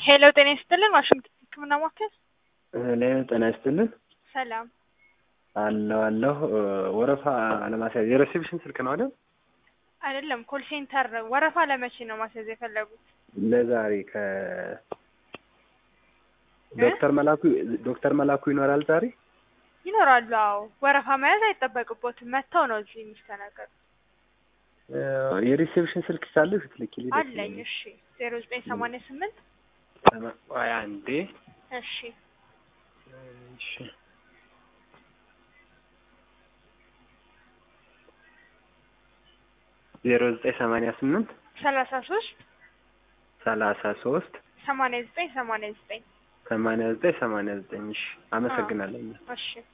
ሄሎ ጤና ይስጥልን ዋሽንግተን ህክምና ማዕከል እኔ ጤና ይስጥልን ሰላም አለሁ አለሁ ወረፋ ለማስያዝ የሪሴፕሽን ስልክ ነው አይደል? አይደለም ኮል ሴንተር ወረፋ ለመቼ ነው ማስያዝ የፈለጉት? ለዛሬ ከ ዶክተር መላኩ ዶክተር መላኩ ይኖራል ዛሬ? ይኖራሉ። አዎ ወረፋ መያዝ አይጠበቅቦትም። መጥተው ነው እዚህ የሚስተናገዱ። የሪሴፕሽን ስልክ ካለሽ ብትልኪልኝ ደስ አለኝ። ይለኛል። እሺ ዜሮ ዘጠኝ ሰማንያ ስምንት ሰማ- ቆይ አንዴ እሺ እሺ ዜሮ ዘጠኝ ሰማንያ ስምንት ሰላሳ ሶስት ሰላሳ ሶስት ሰማንያ ዘጠኝ ሰማንያ ዘጠኝ ሰማንያ ዘጠኝ ሰማንያ ዘጠኝ እሺ አመሰግናለሁ። እሺ